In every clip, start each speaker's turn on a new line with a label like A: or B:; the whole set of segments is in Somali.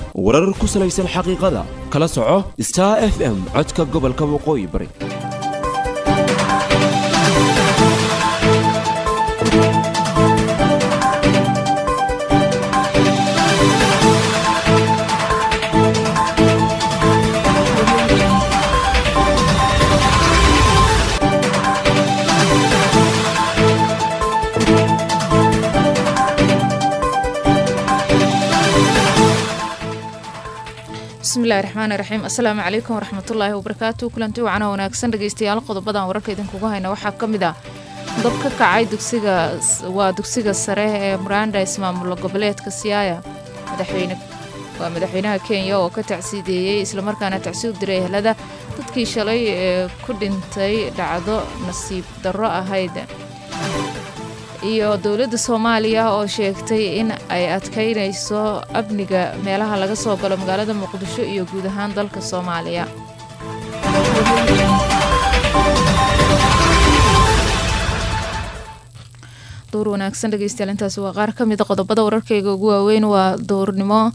A: warar ku salaysan xaqiiqada kala soco star f m codka gobolka waqooyi bari
B: bismillahi raxmaani raxiim assalaamu calaykum waraxmatullaahi wabarakaatu kulanti wacan oo wanaagsan dhegeystayaal qodobadan wararka idinkugu hayna waxaa ka mid ah dab ka kacay dugsiga waa dugsiga sare ee muranda ismaamulo goboleedka siyaaya madaxweyne waa madaxweynaha kenya oo ka tacsiideeyey islamarkaana tacsiid diray ehelada dadkii shalay ee ku dhintay dhacdo nasiib darro ahayd iyo dowladda soomaaliya oo sheegtay in ay adkaynayso amniga meelaha laga soo galo magaalada muqdisho iyo guud ahaan dalka soomaaliya dowr wanaagsan dhegeystayaal intaasi waa qaar ka mida qodobada wararkayga ugu waaweyn waa dowrnimo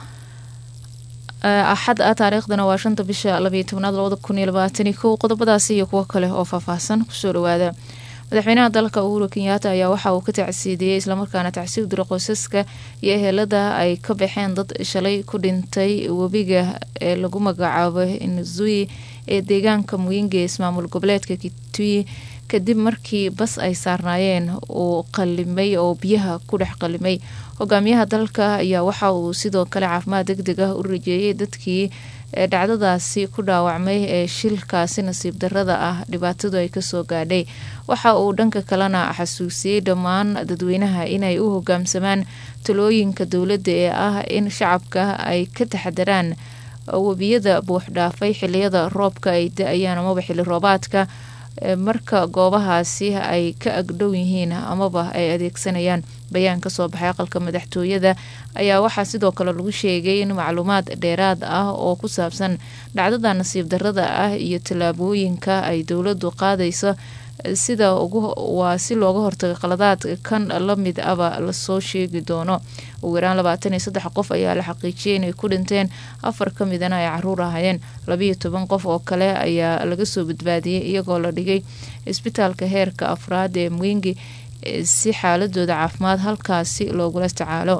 B: axad ah taariikhdana waa shanta bisha labayo tobnaad labada kun iyo labaatani kow qodobadaasi iyo kuwo kale oo faahfaahsan kusoo dhawaada madaxweynaha dalka uhuru kenyaata ayaa waxa uu ka tacsiidiyey islamarkaana tacsiid dira qoysaska iyo ehelada ay ka baxeen dad shalay ku dhintay webiga ee lagu magacaabo nzui ee deegaanka muyinga ee ismaamul goboleedka kitui kadib markii bas ay saarnaayeen uu qalimay oo biyaha ku dhex qalimay hogaamiyaha dalka ayaa waxa uu sidoo kale caafimaad deg deg ah u rajeeyay dadkii dhacdadaasi ku dhaawacmay ee shilkaasi nasiib darada ah dhibaatadu ay kasoo gaadhay waxa uu dhanka kalena xasuusiyey dhammaan dadweynaha inay u hogaamsamaan talooyinka dowladda ee ah in shacabka ay ka taxadaraan webiyada buuxdhaafay xiliyada roobka ay da-ayaan amaba xili roobaadka marka goobahaasi ay ka agdhow yihiin amaba ay adeegsanayaan bayaan kasoo baxay aqalka madaxtooyada ayaa waxaa sidoo kale lagu sheegay in macluumaad dheeraad ah oo ku saabsan dhacdada nasiib darada ah iyo tallaabooyinka ay dowladdu qaadayso sida waa si looga hortaga qaladaad kan la mid aba lasoo sheegi doono ugu yaraan labaatan iyo saddex qof ayaa la xaqiijiyay inay ku dhinteen afar ka midana ay caruur ahayeen labayo toban qof oo kale ayaa laga soo badbaadiyey iyagoo la dhigay isbitaalka heerka afraad ee mwingi si xaaladooda caafimaad halkaasi loogula tacaalo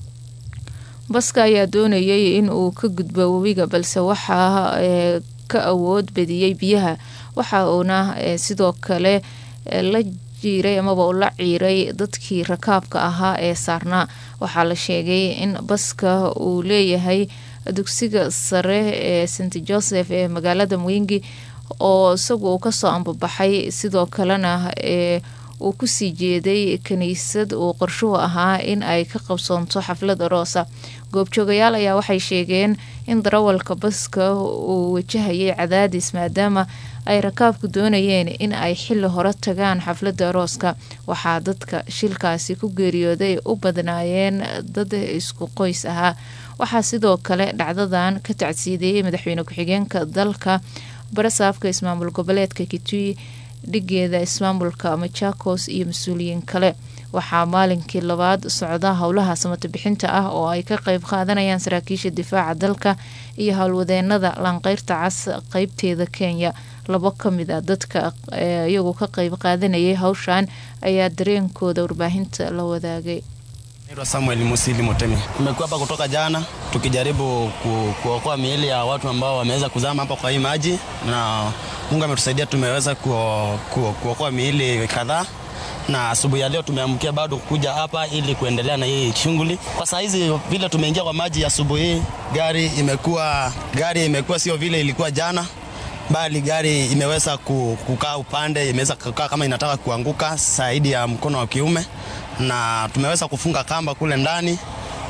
B: baska ayaa doonayay in uu ka gudbo webiga balse waxaa ka awood badiyey biyaha waxa uuna sidoo kale la jiiray amaba u la ciiray dadkii rakaabka ahaa ee saarnaa waxaa la sheegay in baska uu leeyahay dugsiga sare ee st joseph ee magaalada mwingi oo isagu uu kasoo ambabaxay sidoo kalena ee uu kusii jeeday kiniisad uu qorshuhu ahaa in ay ka qabsoonto xaflad aroosa goobjoogayaal ayaa waxay sheegeen in darawalka baska uu wajahayay cadaadis maadaama ay rakaabku doonayeen in ay xili hore tagaan xafladda arooska waxaa dadka shilkaasi ku geeriyooday u badnaayeen dad isku qoys ahaa waxaa sidoo kale dhacdadan ka tacsiideeyey madaxweyne ku-xigeenka dalka barasaafka ismaamul goboleedka kitui dhigeeda ismaamulka machakos iyo mas-uuliyiin kale waxaa maalinkii labaad socda howlaha samata bixinta ah oo ay ka qeyb qaadanayaan saraakiisha difaaca dalka iyo howlwadeenada laanqeyrta cas qeybteeda kenya labo ka mid a dadka iyagu ka qeyb qaadanayay hawshan ayaa dareenkooda warbaahinta la wadaagay
C: Naitwa Samuel Musili Motemi. Tumekuwa hapa kutoka jana tukijaribu ku, kuokoa miili ya watu ambao wameweza kuzama hapa kwa hii maji, na Mungu ametusaidia tumeweza kuo, kuo, kuokoa miili kadhaa na asubuhi ya leo tumeamkia bado kuja hapa ili kuendelea na hii shughuli. Kwa saa hizi vile tumeingia kwa maji asubuhi, gari imekuwa gari imekuwa sio vile ilikuwa jana, bali gari imeweza kukaa upande, imeweza kukaa kama inataka kuanguka zaidi ya mkono wa kiume na tumeweza kufunga kamba kule ndani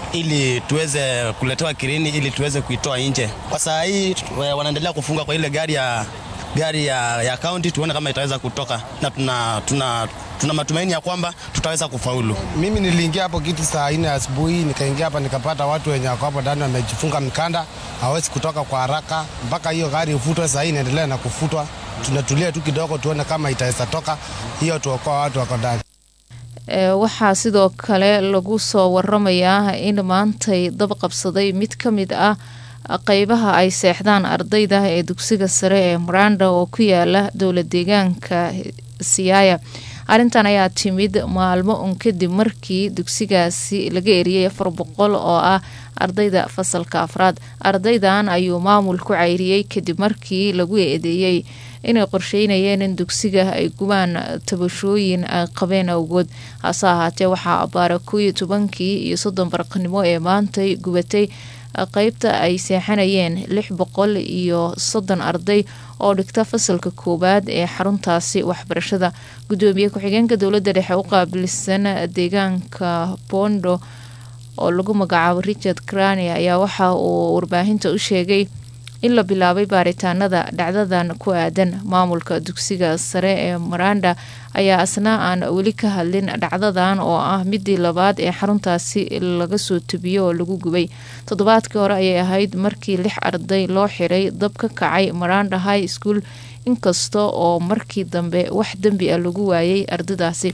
C: ili tuweze kuletewa kirini ili tuweze kuitoa nje. Kwa saa hii wanaendelea kufunga kwa ile gari ya gari ya, ya kaunti tuone kama itaweza kutoka na tuna, tuna, tuna matumaini ya kwamba tutaweza kufaulu.
D: Mimi niliingia hapo kiti saa nne asubuhi, nikaingia hapa nikapata watu wenye wako hapo ndani wamejifunga mikanda, hawezi kutoka kwa haraka mpaka hiyo gari ifutwe. Saa hii inaendelea na kufutwa, tunatulia tu kidogo tuone kama itaweza toka hiyo, tuokoa watu wako ndani.
B: waxaa sidoo kale lagu soo waramayaa in maantay dab qabsaday mid ka mid ah qeybaha ay seexdaan ardayda ee dugsiga sare ee muranda oo ku yaala dowla deegaanka siyaaya arrintan ayaa timid maalmo un kadib markii dugsigaasi laga eriyay afar boqol oo ah ardayda fasalka afraad ardaydan ayuu maamul ku cayriyey kadib markii lagu eedeeyey inay qorsheynayeen in dugsiga ay gubaan tabashooyin ay qabeen awgood hase ahaatee waxaa abaara koo iyo tobankii iyo soddon barqanimo ee maantay gubatay qeybta ay seexanayeen lix boqol iyo soddon arday oo dhigta fasalka koowaad ee xaruntaasi waxbarashada gudoomiye ku-xigeenka dowladda dhexe u qaabilsan deegaanka bondo oo lagu magacaabo richard crani ayaa waxa uu warbaahinta u sheegay in la bilaabay baaritaanada dhacdadan ku aadan maamulka dugsiga sare ee maranda ayaa asna aan weli ka hadlin dhacdadan oo ah midii labaad ee xaruntaasi laga soo tubiyo oo lagu gubay toddobaadkii hore ayay ahayd markii lix arday loo xiray dab ka kacay maranda high school inkasta oo markii dambe wax dembi ah lagu waayay ardaydaasi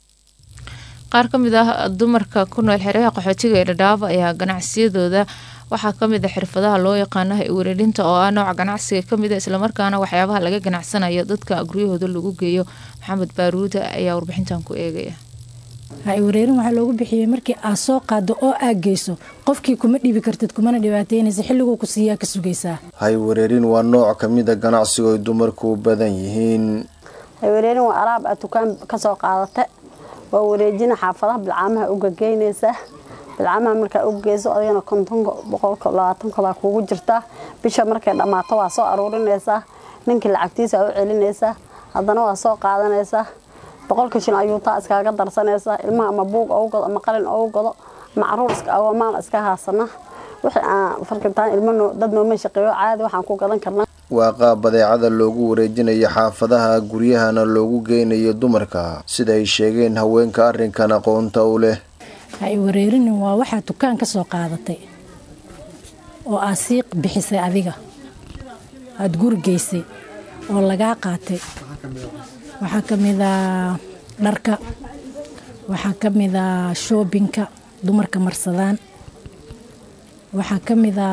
B: qaar ka mid ah dumarka ku nool xereha qaxootiga ee dhadhaaf ayaa ganacsiyadooda waxaa kamid a xirfadaha loo yaqaano wereerinta oo ah nooca ganacsiga kamid a islamarkaana waxyaabaha laga ganacsanayo dadka guryahooda lagu geeyo maxamed baaruuda ayaa warbixintan ku eegaya
E: wareerin waxaa loogu bixiyey markii aad soo qaado oo aad geyso qofkii kuma dhibi kartid kumana dhibaateynaysa xilliguu ku siiyaa ka sugaysaa
F: haywareerin waa nooc kamida ganacsigo ay dumarku u badan yihiin
G: haywareerin waa alaab aad dukaan kasoo qaadata waa wareejina xaafadaha bilcaamaha ugageynaysa bilcaamaha markaa u geyso adigana kontonka boqolka labaatanka baa kuugu jirtaa bisha markay dhammaato waa soo aruurinaysaa ninkii lacagtiisa u celinaysaa haddana waa soo qaadanaysaa boqolka shil ayuu taa iskaaga darsanaysaa ilmaha ama buug ou gado ama qalin ou gado ama caruur agomaan iska haasana wixii aan farkitaan ilmo dad nooma shaqeeyo caadi waxaan ku gadan karnaa
F: waa qaab badeecada loogu wareejinayo xaafadaha guryahana loogu geynayo dumarka sida ay sheegeen haweenka arrinkan aqoonta u leh
E: hay wareerinin waa waxaad dukaan ka soo qaadatay oo aad sii bixisay adiga aada guri geysay oo lagaa qaatay waxaa ka mida dharka waxaa ka mida shoobinka dumarka marsadaan waxaa ka mida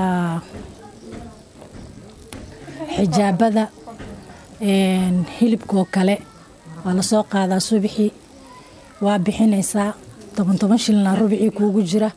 E: xijaabada hilibkoo kale waa lasoo qaadaa subixii waa bixinaysaa toban toban shilna rubicii kuugu jira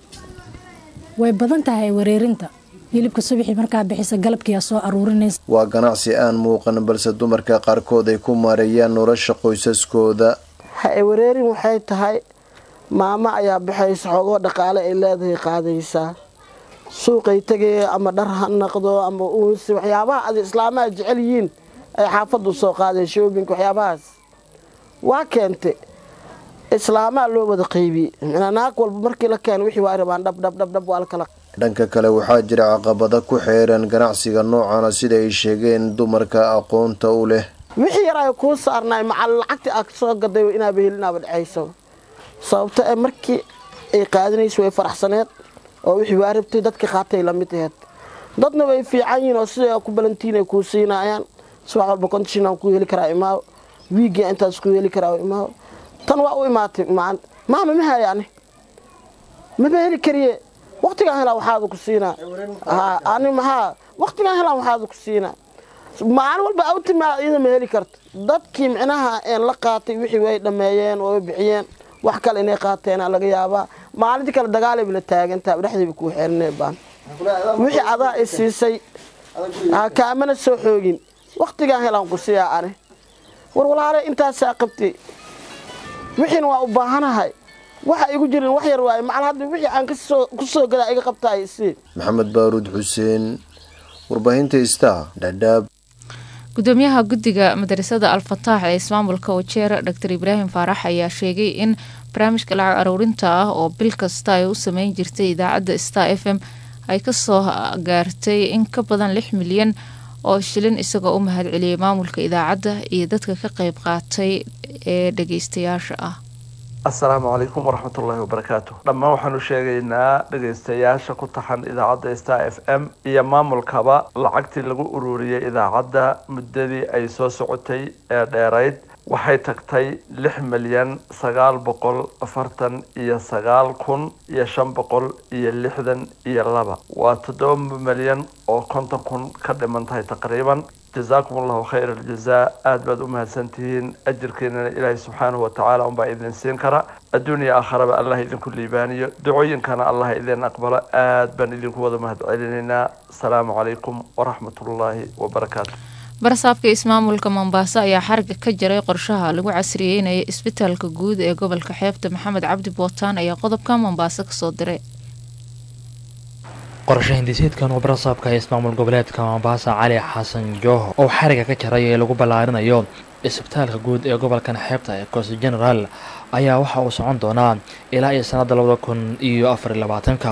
E: way badan tahay wareerinta hilibka subixii markaa bixisa galabkiiaa soo aruurinaysa
F: waa ganacsi aan muuqan balse dumarka qaarkood ay ku maareeyaan nolosha qoysaskooda
H: ha wareerin waxay tahay maamo ayaa baxaysa xoogoo dhaqaale ay leedahay qaadaysaa suuqay tegaya ama dhar ha naqdo ama uunsi waxyaabaha ad islaamaha jecel yihiin ay xaafaddu soo qaadeen shoobinka waxyaabahaas waa keentay islaamaa loo wada qaybiyey naag walba markii la keena wixii waa rabaan dhabdhabdhabdhab waa lakala
F: dhanka kale waxaa jira caqabado ku xeeran ganacsiga noocana sida ay sheegeen dumarka aqoonta u leh
H: wixii yar ay kuu saarnaay macal lacagtii aad soo gaday inaaba helinaaba dhexayso sababto ee markii ay qaadanaysa way faraxsaneed oo wixii waa rabtay dadka qaatay lamid aheed dadna way fiican yihiin oo sida ku balantiin ay kuu siinaayaan subax walba kontishinaan ku heli karaa imaaw wiigia intaas ku heli karaa imaaw tan waa u imaatay maama ma hayaani maba heli kariye waktigaan helaa waxaada ku siinaa ani maxaa waktigaan helaa waxaada ku siinaa maalin walba awtimaa iyada ma heli karto dadkii micnaha een la qaatay wixii way dhammeeyeen oo way bixiyeen wax kale inay qaateena laga yaabaa maalintii kale dagaalayba la taagantaa dhexdayba kuu xeerinay baan wixii adaa i siisay kaamana soo xoogin waktigaan helaan ku siiyaa ani war walaale intaasaa qabtay wixiina waa u baahanahay waxa igu jirin wax yar waaye macal hadda wixii aan ku soo gadaa iga qabtaay si
F: maxamed baaruud xuseen warbaahinta star dhadhaab
B: gudoomiyaha guddiga madarasada al-fataax ee ismaamulka wajeer dor ibraahim faarax ayaa sheegay in barnaamijka lacag aruurinta ah oo bil kasta ay u sameyn jirtay idaacadda star f m ay kasoo gaartay in ka badan lix milyan oo shilin isagoo u mahad celiyay maamulka idaacadda iyo dadka ka qeyb qaatay ee dhageystayaasha ah
I: asalaamu calaykum waraxmatullaahi wabarakaatu dhammaan waxaanu sheegaynaa dhegaystayaasha ku taxan idaacadda star f m iyo maamulkaba lacagtii lagu ururiyey idaacadda muddadii ay soo socotay ee dheerayd waxay tagtay lix milyan sagaal boqol afartan iyo sagaal kun iyo shan boqol iyo lixdan iyo laba waa toddoba milyan oo konton kun ka dhiman tahay taqriiban jazaakum allahu khayr aljazaa aada baad u mahadsantihiin ajirkeenana ilaahay subxaanahu watacaala unbaa idin siin kara adduuniya aakharaba allah idinku liibaaniyo ducooyinkana allah idin aqbalo aada baan idinku wada mahad celinaynaa asalaamu calaykum waraxmatullaahi wabarakaatu
B: barasaabka ismaamulka mombaaso ayaa xariga ka jaray qorshaha lagu casriyeynaya isbitaalka guud ee gobolka xeebta maxamed cabdi bootaan ayaa qodobka mombaaso kasoo diray
J: qorshe hindiseedkan oo barasaabka ismaamul goboleedka mombasa cali xasan jooh oo xariga ka jaray ee lagu ballaarinayo isbitaalka guud ee gobolkan xeebta ee cost general ayaa waxa uu socon doonaa ilaa iyo sanadda labada kun iyo afar iyo labaatanka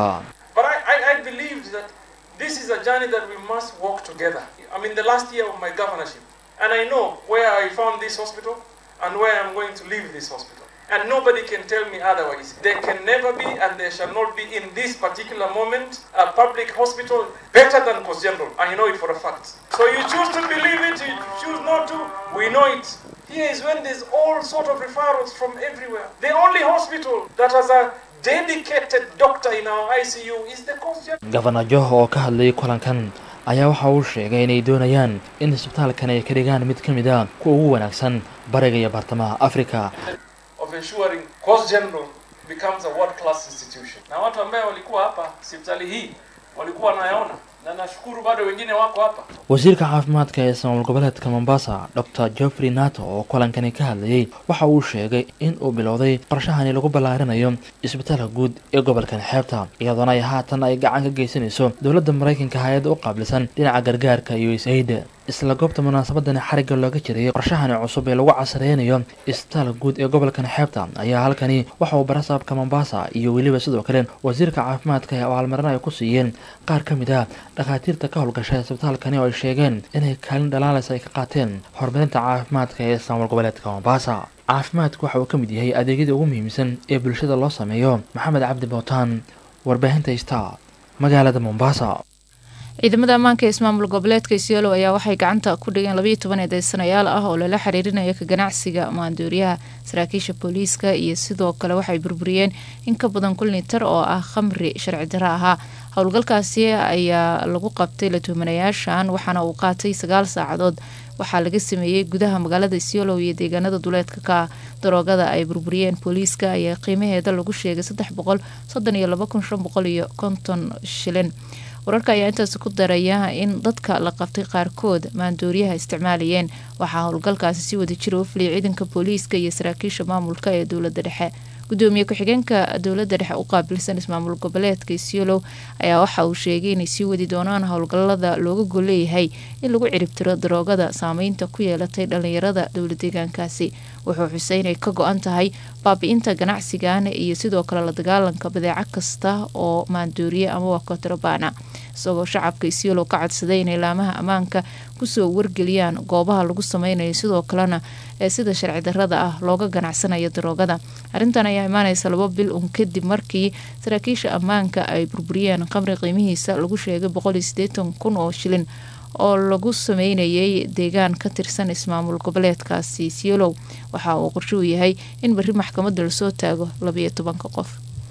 K: I'm in the last year of my governorship, and I know where I found this hospital and where I'm going to leave this hospital. And nobody can tell me otherwise. There can never be, and there shall not be in this particular moment, a public hospital better than Coast General. I know it for a fact. So you choose to believe it, you choose not to. We know it. Here is when there's all sort of referrals from everywhere. The only hospital that has a dedicated doctor in our ICU is the Coast General.
J: gofana joh oo ka hadlayay kulankan ayaa waxa uu sheegay inay doonayaan in isbitaalkan ay ka dhigaan mid ka mid a kuwa ugu wanaagsan bariga iyo bartamaha afrika
K: of ensuring Coast General becomes a world class institution. Na watu ambao walikuwa hapa hospitali hii walikuwa wanayaona na nashukuru bado wengine wako hapa.
J: wasiirka caafimaadka ee ismaamul goboleedka mombasa dr geoffrey nato oo kulankani ka hadlayay waxa uu sheegay in uu bilowday qorshahani lagu ballaarinayo isbitaalka guud ee gobolkan xeebta iyadoona ay haatan ay gacan ka geysanayso dowladda maraykanka hay-adda u qaabilsan dhinaca gargaarka iyo is-aid isla goobta munaasabadani xarigga looga jirayay qorshahani cusub ee lagu casreynayo isbitaalka guud ee gobolkan xeebta ayaa halkani waxa uu barasaabka mombasa iyo weliba sidoo kale wasiirka caafimaadka ee abaalmarin ay ku siiyeen qaar ka mid ah dhakhaatiirta ka howlgasha isbitaalkani oo ay sheegeen inay kaalin dhalaalaysa ay ka qaateen horumarinta caafimaadka ee ismaamul goboleedka mombasa caafimaadku waxa uu ka mid yahay adeegyada ugu muhiimsan ee bulshada loo sameeyo maxamed cabdi bootaan warbaahinta star magaalada mombasa
B: ciidamada ammaanka ee ismaamul goboleedka isiolo ayaa waxay gacanta ku dhigeen labayo toban eedeysanayaal ah oo lala xiriirinayo ka ganacsiga maandooriyaha saraakiisha booliiska iyo sidoo kale waxay burburiyeen in ka badan kun litar oo ah khamri sharci daro ahaa howlgalkaasi ayaa lagu qabtay la tuhmanayaashan waxaana uu qaatay sagaal saacadood waxaa laga sameeyey gudaha magaalada isiolo iyo deegaanada duleedka ka daroogada ay burburiyeen booliiska ayaa qiimaheeda lagu sheegay saddex boqol soddon iyo laba kun shan boqol iyo konton shilin wararka ayaa intaasi ku daraya in dadka la qabtay qaarkood maandooriyaha isticmaalayeen waxaa howlgalkaasi si wada jira u fuliyay ciidanka booliiska iyo saraakiisha maamulka ee dowladda dhexe gudoomiye ku-xigeenka dowladda dhexe u qaabilsan ismaamul goboleedka isiolow ayaa waxa uu sheegay inay sii wadi doonaan howlgalada looga golleeyahay in lagu ciribtiro daroogada saameynta ku yeelatay dhalinyarada dowla deegaankaasi wuxuu xusay inay ka go-an tahay baabi-inta ganacsigan iyo sidoo kale la dagaalanka badeeco kasta oo maandooriye ama waa kotrobana isagoo shacabka isiolow ka codsaday inay laamaha ammaanka kusoo wargeliyaan goobaha lagu sameynayo sidoo kalena ee sida sharci darada ah looga ganacsanayo daroogada arrintan ayaa imaaneysa labo bil un kadib markii saraakiisha ammaanka ay burburiyeen qamri qiimihiisa lagu sheegay boqol iyo sideetan kun oo shilin oo lagu sameynayay deegaan ka tirsan ismaamul goboleedkaasi siolow waxa uu qorshe u yahay in berri maxkamadda lasoo taago labayo tobanka qof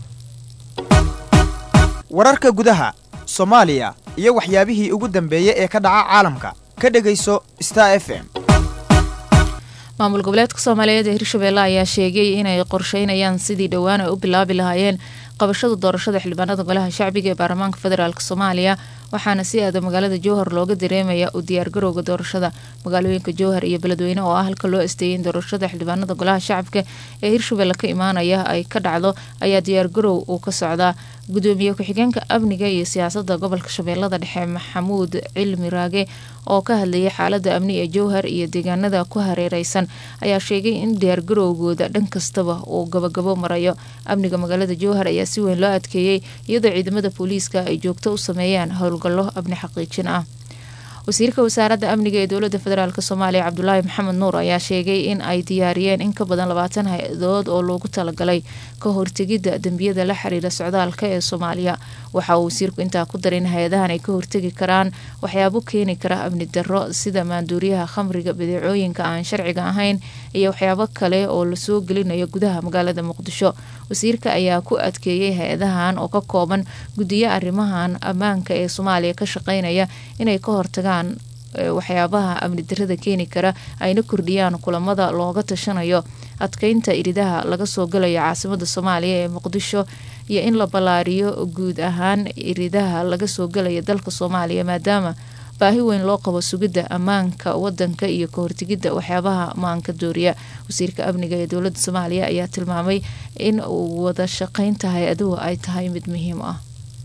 L: wararka gudaha soomaaliya iyo waxyaabihii ugu dambeeyey ee ka dhaca caalamka ka dhegayso star f m
B: maamul goboleedka soomaaliyeed ee hirshabeelle ayaa sheegay inay qorsheynayaan sidii dhowaan ay u bilaabi lahaayeen qabashada doorashada xildhibaanada golaha shacbiga ee baarlamaanka federaalk soomaaliya waxaana si aada magaalada jowhar looga dareemaya u diyaargarowga doorashada magaalooyinka jowhar iyo beledweyne oo ah halka loo asteeyay in doorashada xildhibaanada golaha shacabka ee hirshabelle ka imaanaya ay ka dhacdo ayaa diyaargarow uu ka socdaa gudoomiye ku-xigeenka amniga iyo siyaasada gobolka shabeellada dhexe maxamuud cilmi raage oo ka hadlayay xaalada amni ee jowhar iyo deegaanada ku hareereysan ayaa sheegay in diyaargarowgooda dhan kastaba uu gabagabo marayo amniga magaalada jowhar ayaa si weyn loo adkeeyey iyadoo ciidamada booliiska ay joogto u sameeyaan howlgallo amni xaqiijin ah wasiirka wasaaradda amniga ee dowladda federaalk soomaaliya cabdulaahi maxamed nuur ayaa sheegay in ay diyaariyeen in ka badan labaatan hay-adood oo loogu talagalay ka hortegidda dembiyada la xiriira socdaalka ee soomaaliya waxa uu wasiirku intaa ku daray in hay-adahan ay ka hortegi karaan waxyaabo keeni kara amni darro sida maanduuriyaha khamriga badeecooyinka aan sharciga ahayn iyo waxyaabo kale oo lasoo gelinayo gudaha magaalada muqdisho wasiirka ayaa ku adkeeyey hay-adahan oo ka kooban guddiyo arrimahan ammaanka ee soomaaliya ka shaqeynaya inay ka hortagaan waxyaabaha amni darada keeni kara ayna kordhiyaan kulamada looga tashanayo adkeynta iridaha laga soo galayo caasimada soomaaliya ee muqdisho iyo in la ballaariyo guud ahaan iridaha laga soo galaya dalka soomaaliya maadaama baahi weyn loo qabo sugidda ammaanka wadanka iyo ka hortegidda waxyaabaha maanka dooriya wasiirka amniga ee dowladda soomaaliya ayaa tilmaamay in wada shaqeynta hay-aduhu ay tahay mid muhiim ah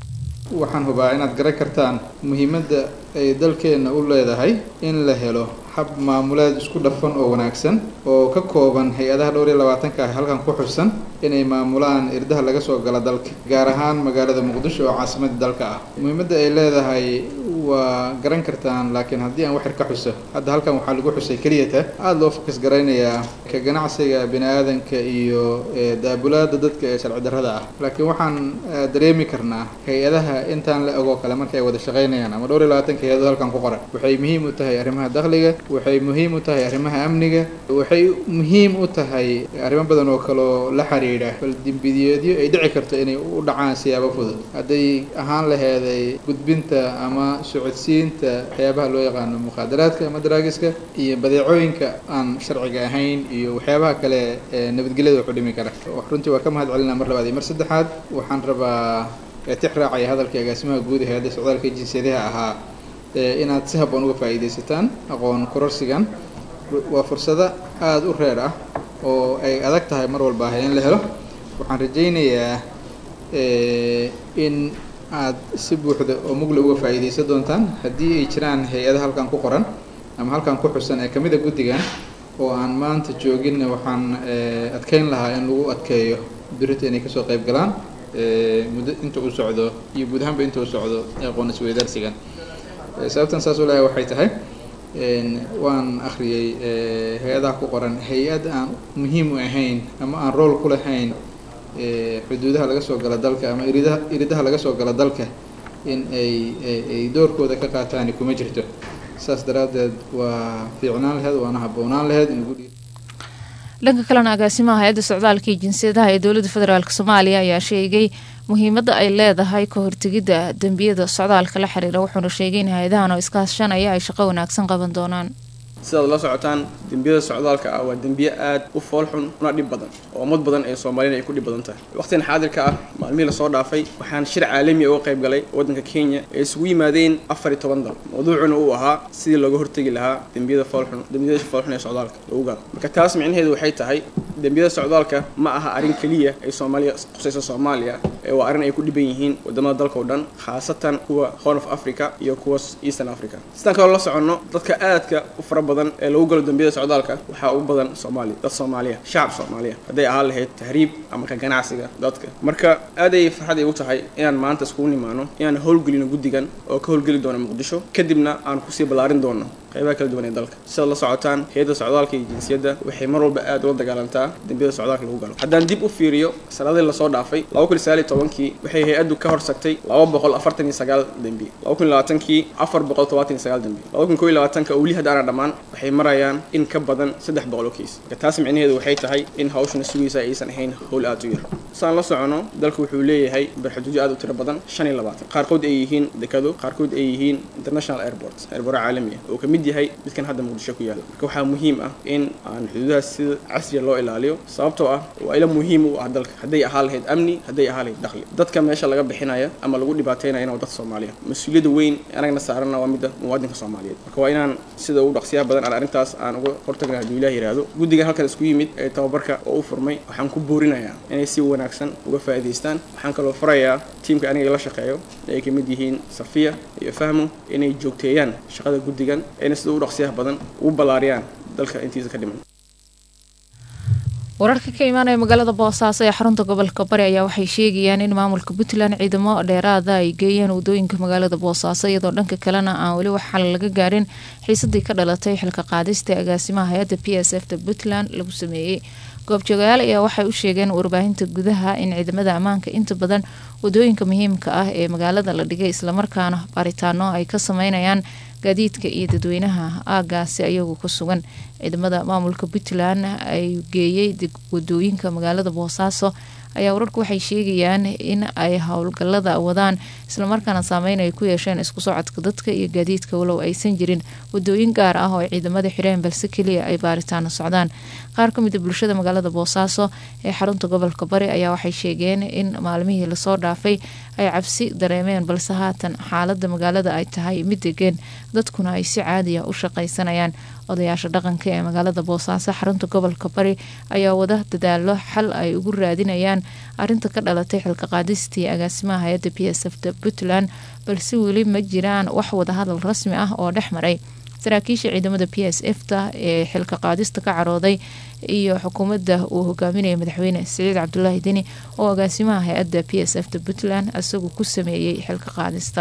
M: waxaan hubaa inaad garan kartaan muhiimadda ay dalkeenna u leedahay in la helo hab maamuleed isku dhafan oo wanaagsan oo ka kooban hay-adaha dhowr iyo labaatanka ah halkan ku xusan inay maamulaan irdaha laga soo gala dalka gaar ahaan magaalada muqdisho oo caasimadda dalka ah muhiimadda ay leedahay waa garan kartaan laakiin haddii aan waxyar ka xuso hadda halkan waxaa lagu xusay keliyata aada loo fokas garaynayaa ka ganacsiga bini aadanka iyo daabulaada dadka ee sharci darrada ah laakiin waxaan dareemi karnaa hay-adaha intaan la ogoo kale marka ay wada shaqaynayaan ama dhowr iyo labaatanka hay-adood halkan ku qoran waxay muhiim u tahay arrimaha dakhliga waxay muhiim u tahay arrimaha amniga waxay muhiim u tahay arrimo badan oo kaloo la xiriidha bal dembiyeedyo ay dhici karto inay u dhacaan siyaabo fudud hadday ahaan laheeday gudbinta ama socodsiinta waxyaabaha loo yaqaano mukhaadaraadka ama daraagiska iyo badeecooyinka aan sharciga ahayn iyo waxyaabaha kale ee nabadgelyada waxu dhimi kara runtii waa ka mahad celinaa mar labaad iyo mar saddexaad waxaan rabaa tix raacaya hadalkii agaasimaha guud ee hay-adda socdaalka jinsiyadaha ahaa inaad si habboon uga faa'iidaysataan aqoon kororsigan waa fursado aada u reer ah oo ay adag tahay mar walba ah in la helo waxaan rajaynayaa in aad si buuxda oo mugle uga faa'iidaysan doontaan haddii ay jiraan hay-ada halkan ku qoran ama halkan ku xusan ee kamid a guddigan oo aan maanta jooginna waxaan adkeyn lahaa in lagu adkeeyo birita inay kasoo qayb galaan muddo inta uu socdo iyo guud ahaanba inta uu socdo aqoon isweydaarsigan sababtan saas u leeyahay waxay tahay waan akhriyey hay-adaha ku qoran hay-ad aan muhiim u ahayn ama aan rool ku lahayn xuduudaha laga soo gala dalka ama iridaha iridaha laga soo gala dalka in ay ay doorkooda ka qaataani kuma jirto saas daraaddeed waa fiicnaan laheyd waana habboonaan laheyd in lagu
B: dhanka kalena agaasimaha hay-adda socdaalka iyo jinsiyadaha ee dowladda federaalk soomaaliya ayaa sheegay muhiimadda ay leedahay ka hortegidda dembiyada socdaalka la xiriira wuxuuna sheegay in hay-adahan oo iskaashanaya ay shaqo wanaagsan qaban doonaan
N: sidaad la socotaan dembiyada socdaalka ah waa dembiye aad u foolxun una dhib badan oo ummad badan ee soomaaliyana ay ku dhib badan tahay waqtigan xaadirka ah maalmihii lasoo dhaafay waxaan shir caalami uga qayb galay waddanka kenya ee isugu yimaadeen afar iyo toban dal mawduucuna uu ahaa sidii looga hortegi lahaa dembiyada foolxun dembiyada foolxun ee socdaalka lagu galo marka taas micnaheedu waxay tahay dembiyada socdaalka ma aha arrin keliya ay soomaaliya qusayso soomaaliya ee waa arrin ay ku dhiban yihiin wadamada dalka oo dhan khaasatan kuwa horn of africa iyo kuwa eastern africa sidaan kaloo la soconno dadka aadka u fara badan ee lagu galo dembiyada socdaalka waxaa ugu badan soomaaliya dad soomaaliya shacab soomaaliya hadday ahaan lahayd tahriib ama ka ganacsiga dadka marka aad ay farxad igu tahay inaan maanta iskugu nimaano inaan howlgelino guddigan oo ka howlgeli doono muqdisho kadibna aan kusii ballaarin doono qaybaha kala duwan ee dalka sidaad la socotaan hay-adda socdaalka iyo jinsiyadda waxay mar walba aad ula dagaalantaa dembiyada socdaalka lagu galo haddaan dib u fiiriyo sanadii lasoo dhaafay laba kun sagaal iyo tobankii waxay hay-addu ka horsagtay laba boqol afartan iyo sagaal dembi laba kun labaatankii afar boqol todobaatan iyo sagaal dembi laba kun koo iyo labaatanka oo weli hadda aana dhammaan waxay marayaan in ka badan saddex boqol oo kiis marka taas micnaheedu waxay tahay in hawshana sugaysa aysan ahayn howl aad u yar saan la socono dalku wuxuu leeyahay barxaduudyo aad u tiro badan shan iyo labaatan qaarkood ay yihiin dekado qaarkood ay yihiin international airport airport caalami ah oo ka mid yahay midkan hadda muqdisho ku yaala marka waxaa muhiim ah in aan xuduudahaas sida casriya loo ilaaliyo sababtoo ah waa ila muhiim u ah dalka hadday ahaa lahayd amni hadday ahaa lahayd dakhli dadka meesha laga bixinaya ama lagu dhibaataynayana waa dad soomaaliya mas-uuliyadda weyn anagna saarana waa midda muwaadinka soomaaliyeed marka waa inaan sida ugu dhaqsiyaha badan aan arrintaas aan uga hortagna hadduu ilaah yidhaahdo guddigan halkan isku yimid ee tababarka oo u furmay waxaan ku boorinayaa inay si wanaagsan uga faa'iidaystaan waxaan kaloo farayaa tiimka aniga la shaqeeyo ay ka mid yihiin safiya iyo fahmo inay joogteeyaan shaqada guddigan ayna sida ugu dhaqsiyaha badan ugu ballaariyaan dalka intiisa ka dhiman
B: wararka ka imaanaya magaalada boosaaso ee xarunta gobolka bari ayaa waxay sheegayaan in maamulka puntland ciidamo dheeraada ay geeyeen wadooyinka magaalada boosaaso iyadoo dhanka kalena aan weli wax xal laga gaarin xiisadii ka dhalatay xilka qaadista ee agaasimaha hay-adda p s f ta puntland lagu sameeyey goobjoogayaal ayaa waxay u sheegeen warbaahinta gudaha in ciidamada ammaanka inta badan wadooyinka muhiimka ah ee magaalada la dhigay islamarkaana baaritaano ay ka sameynayaan gaadiidka iyo dadweynaha aagaasi ayagu ku sugan ciidamada maamulka puntland ay geeyey wadooyinka magaalada boosaaso ayaa wararku waxay sheegayaan in ay howlgalada wadaan islamarkaana saameyn ay ku yeesheen isku socodka dadka iyo gaadiidka walow aysan jirin wadooyin gaar ah oo ay ciidamada xireen balse keliya ay baaritaano socdaan qaar ka mid a bulshada magaalada boosaaso ee xarunta gobolka bari ayaa waxay sheegeen in maalmihii lasoo dhaafay ay cabsi dareemeen balse haatan xaalada magaalada ay tahay mid degeen dadkuna ay si caadiya u shaqaysanayaan odayaasha dhaqanka ee magaalada boosaaso xarunta gobolka bari ayaa wada dadaalo xal ay ugu raadinayaan arinta ka dhalatay xilka qaadistii agaasimaha hay-adda p s f ta puntland balse weli ma jiraan wax wadahadal rasmi ah oo dhex maray saraakiisha ciidamada p s f ta ee xilka qaadista ka carooday iyo xukuumadda uu hogaaminaya madaxweyne siciid cabdulaahi deni oo agaasimaha hay-adda p s f ta puntland isagu ku sameeyey xilka qaadista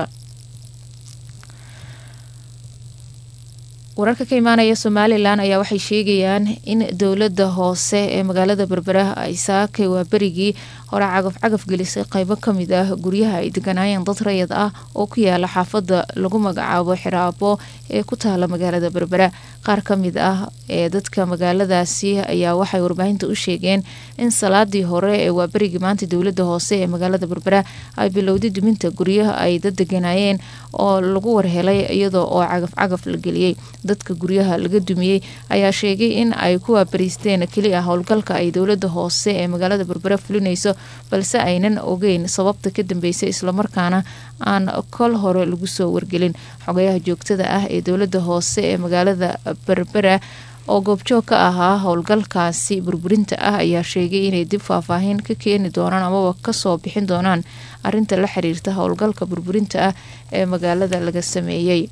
B: wararka ka imaanaya somalilan ayaa waxay sheegayaan in dowlada hoose ee magaalada berbera ay saakay waa berigii hore cagaf cagaf gelisay qeybo kamid ah guryaha ay deganaayeen dad rayad ah oo ku yaala xaafada lagu magacaabo xiraabo ee ku taala magaalada berbera qaar kamid ah ee dadka magaaladaasi ayaa waxay warbaahinta u sheegeen in salaadii hore ee waa berigii maanta dowlada hoose ee magaalada berbera ay bilowday duminta guryaha ay dad deganaayeen oo lagu warhelay iyadoo oo cagaf cagaf la geliyey dadka guryaha laga dumiyey ayaa sheegay in ay ku waabariisteen keli ah howlgalka ay dowlada hoose ee magaalada berbera fulinayso balse aynan ogeyn sababta ka dambeysay islamarkaana aan kol hore lagu soo wargelin xogayaha joogtada ah ee dowlada hoose ee magaalada berbera oo goobjoog ka ahaa howlgalkaasi burburinta ah ayaa sheegay inay dib faahfaahin ka keeni doonaan amaba kasoo bixin doonaan arinta la xiriirta howlgalka burburinta ah ee magaalada laga sameeyey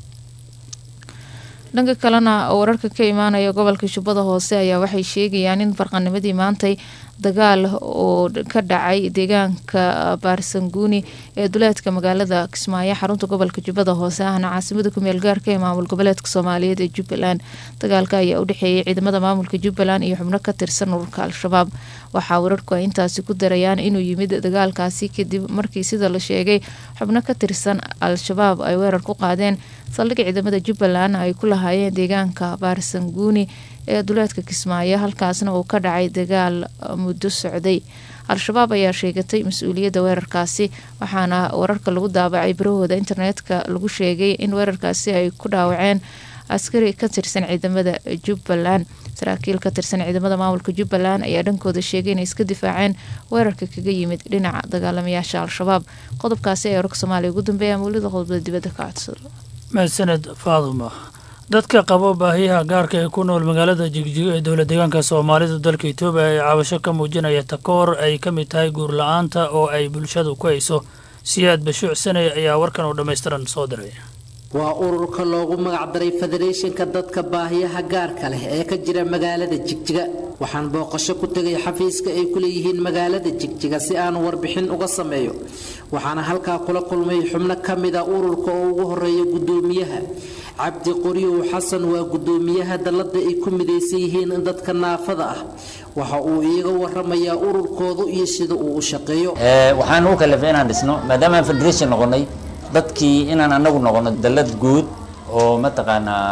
B: dhanka kalena wararka ka imaanaya gobolka jubbada hoose ayaa waxay sheegayaan in barqanimadii maantay dagaal oo ka dhacay deegaanka baarsanguuni ee duleedka magaalada kismaayo xarunta gobolka jubbada hoose ahna caasimada kumeel gaarka ee maamul goboleedka soomaaliyeed ee jubbaland dagaalka ayaa u dhexeeyay ciidamada maamulka jubbaland iyo xubno ka tirsan ururka al-shabaab waxaa wararku ay intaasi ku darayaan inuu yimid dagaalkaasi kadib markii sida la sheegay xubno ka tirsan al-shabaab ay weerar ku qaadeen saldhig ciidamada jubbaland ay ku lahaayeen deegaanka baarsanguuni ee duleedka kismaayo halkaasna uu ka dhacay dagaal muddo socday al-shabaab ayaa sheegatay mas-uuliyadda weerarkaasi waxaana wararka lagu daabacay barahooda internetka lagu sheegay in weerarkaasi ay ku dhaawaceen askari ka tirsan ciidamada jubbaland saraakiil ka tirsan ciidamada maamulka jubbaland ayaa dhankooda sheegay inay iska difaaceen weerarka kaga yimid dhinaca dagaalamayaasha al-shabaab qodobkaasi ayaa wararka soomaaliya ugu dambeeya mawlida qodobada dibadda ka codsada
O: mahadsaned faaduma dadka qabo baahiyaha gaarka ee ku nool magaalada jigjigo ee dowla deegaanka soomaalida dalka etoobiya ee cabasho ka muujinaya takoor ay ka mid tahay guur la-aanta oo ay bulshadu ku hayso siyaad bashuuc sanay ayaa warkan oo dhammaystiran soo diray
P: waa ururka loogu magacdaray federeeshinka dadka baahiyaha gaarka leh ee ka jira magaalada jigjiga waxaan booqasho ku tegay xafiiska ay ku leeyihiin magaalada jigjiga si aan warbixin uga sameeyo waxaana halkaa kula kulmay xubno ka mida ururka oo ugu horeeya guddoomiyaha cabdi qoryow xasan waa guddoomiyaha dallada ay ku midaysan yihiin dadka naafada ah waxa uu iiga waramayaa ururkoodu iyo sida uu u shaqeeyo
Q: waxaan u kalafay inaan dhisno maadaama aan federation noqonay dadkii inaan anagu noqono dallad guud oo mataqaanaa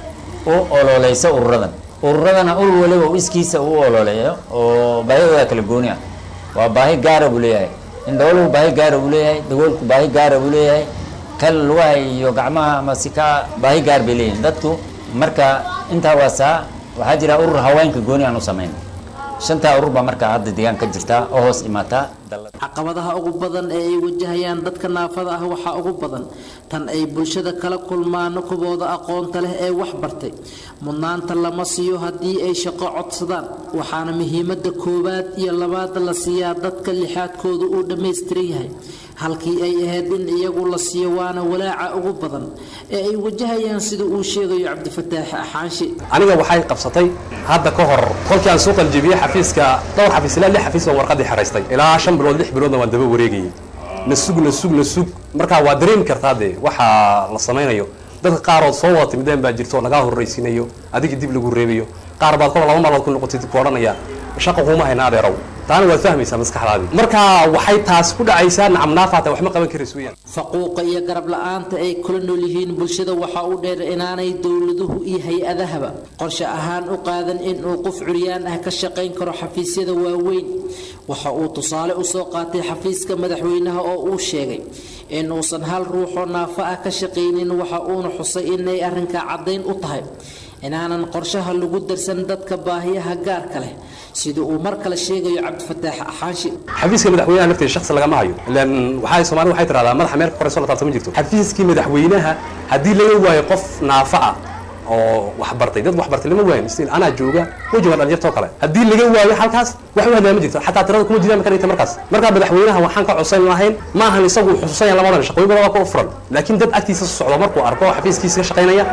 Q: u ololeysa ururadan ururadana urur waliba u iskiisa u ololeeyo oo baahidooda kala gooni ah waa baahi gaara buu leeyahay indhooluhu baahi gaara buu leeyahay dagoolku baahi gaara buu leeyahay kal lugaha iyo gacmaha ama si ka baahi gaar bay leeyihin dadku marka intaa waasaa waxaa jira urur haweenka gooni aan u samayn shantaa urur baa markaa hadda deegaan ka jirta oo hoos imaataa
P: caqabadaha ugu badan ee ay wajahayaan dadka naafada ah waxaa ugu badan tan ay bulshada kala kulmaan kubooda aqoonta leh ee wax bartay mudnaanta lama siiyo haddii ay shaqo codsadaan waxaana muhiimada koowaad iyo labaad la siiyaa dadka lixaadkooda uu dhammaystiran yahay halkii ay ahayd in iyagu la siiyo waana walaaca ugu badan ee ay wajahayaan sida uu sheegayo cabdifataax axaanshi
R: aniga waxay qabsatay hadda ka hor kolkii aan soo qaljibiyey xafiiska dhowr xafiis ilaa lix xafiis baan warqadii xeraystay ilaa shan bilood lix biloodna waan daba wareegayay na sug na sug na sug markaa waa dareemi kartaa dee waxa la samaynayo dadka qaarood soo wada timideen baa jirto oo nagaa horraysiinayo adiga dib lagu reebayo qaar baad kol laba maalmood ku noqotid ku odhanaya shaqa kuuma hayna adeerow taana waad fahmaysaa maskaxdaadii marka waxay taas ku dhacaysaa nacamnaafaata wax ma qaban karays weyaan
P: faquuqa iyo garab la-aanta ay kula nool yihiin bulshada waxaa u dheer inaanay dowladuhu iyo hay-adahaba qorshe ahaan u qaadan inuu qof curyaan ah ka shaqayn karo xafiisyada waaweyn waxa uu tusaale usoo qaatay xafiiska madaxweynaha oo uu sheegay in uusan hal ruuxoo naafo ah ka shaqaynin waxa uuna xusay inay arrinkaa caddayn u tahay inaanan qorshaha lagu darsan dadka baahiyaha gaarka leh sida uu mar kale sheegayo cabdifataax axaanshi
R: xafiiska madaxweynaha lafteeda shaksi lagama hayo ilaan waxay soomaalida waxay tiraahdaa madaxa meel ka korayso la taabtama jirto xafiiskii madaxweynaha haddii laga waayo qof naafa ah oo wax bartay dad wax bartay lama waayin stil anaa jooga wejiga dhalinyartoo kale haddii laga waayo halkaas wax u hadlaa ma jirto xataa tirada kuma jiraan marka markaas markaa madaxweynaha waxaan ka codsan lahayn ma ahan isagu xusuusanaya lamadan shaqooyin badan waa ka furan laakiin dad agtiisa socdo markuu arko xafiiskiisa ka shaqaynaya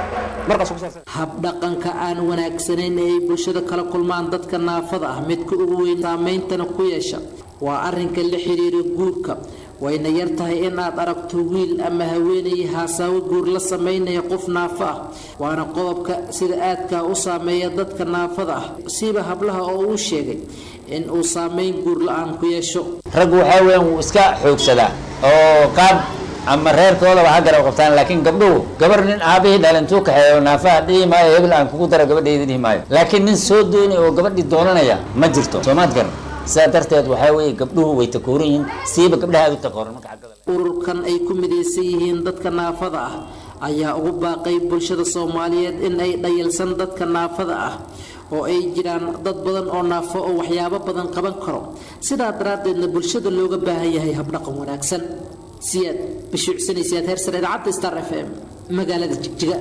P: habdhaqanka aan wanaagsanayn ee ay bulshada kala kulmaan dadka naafada ah midka ugu weyn saameyntana ku yeesha waa arrinka la xiriira guurka wayna yar tahay in aad aragto wiil ama haweenay haasaawo guur la samaynaya qof naafo ah waana qodobka sida aadkaa u saameeya dadka naafada ah siba hablaha oo uu sheegay in uu saameyn guur la-aan ku yeesho
Q: raggu waxaa weeyaan wuu iska xoogsadaa oo qaab ama reerkoodaba ha garab qabtaan laakiin gabdhuhu gabar nin aabihii dhalintuu kaxeeyo naafaha dhihi maayo hebel aan kugu dara gabadhayda dhihi maayo laakiin nin soo doonay oo gabadhii doonanaya ma jirto soomaad garan sidaa darteed waxaa weeye gabdhuhu way takooran yihiin siiba gabdhaha aad u takooran marka xaggada
P: ururkan ay ku midaysan yihiin dadka naafada ah ayaa ugu baaqay bulshada soomaaliyeed in ay dhayalsan dadka naafada ah oo ay jiraan dad badan oo naafo oo waxyaabo badan qaban karo sidaa daraaddeedna bulshada looga baahan yahay habdhaqan wanaagsan siyaad bashuucsanaysaad heersare idaacadda star f m magaalada jigjiga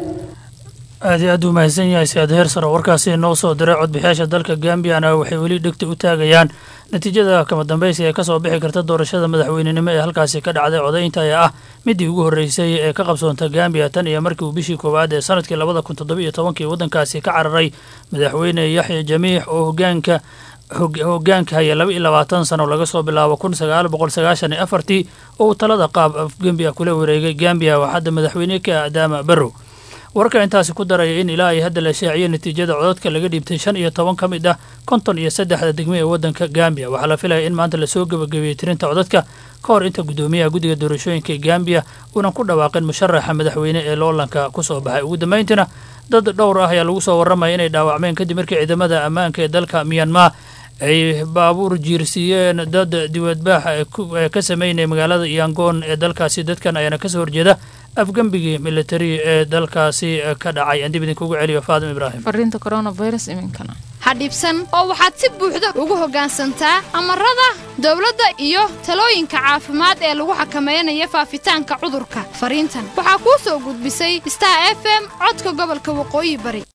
O: aad iyo aad u mahadsan yahay siyaad heersar oo warkaasi noo soo diray codbixiyaasha dalka gambiyana waxay weli dhegta u taagayaan natiijada kama dambaysi ee kasoo bixi karta doorashada madaxweynenimo ee halkaasi ka dhacday codaynta ayaa ah midii ugu horreysay ee ka qabsoonta gambiya tan iyo markii uu bishii koowaad ee sanadkii labada kun toddobiyo tobankii waddankaasi ka cararay madaxweyne yaxya jamiix oo hogaanka hogaanka haya laba iyo labaatan sano laga soo bilaabo kun sagaal boqol sagaashan iyo afartii oo uu talada qaab gambiya kula wareegay gambiya waa hadda madaxweyne ka adaama barrow warka intaasi ku daraya in ilaa ay hadda la shaaciyay natiijada codadka laga dhiibtay shan iyo toban ka mid ah konton iyo saddexda degme ee waddanka gambiya waxaa la filaya in maanta lasoo gebagabeeyey tirinta codadka ka hor inta guddoomiyaha guddiga doorashooyinka gambiya uunan ku dhawaaqin musharaxa madaxweyne ee loolanka ku soo baxay ugu dambayntiina dad dhowr ah ayaa lagu soo warramaya inay dhaawacmeen kadib markii ciidamada ammaanka ee dalka miyanmar ay baabuur jiirsiiyeen dad diwadbaax ee ka sameynaya magaalada yangoon ee dalkaasi dadkan ayaana kasoo horjeeda afgembigii militari ee dalkaasi ka dhacay aan dib idinkugu celiyo faadim ibraahim
B: fariinta coronavirus iminkana
S: ha dhibsan oo waxaad si buuxda ugu hoggaansantaa amarada dowladda iyo talooyinka caafimaad ee lagu xakamaynayo faafitaanka cudurka fariintan waxaa kuu soo gudbisay star f m codka gobolka waqooyi bari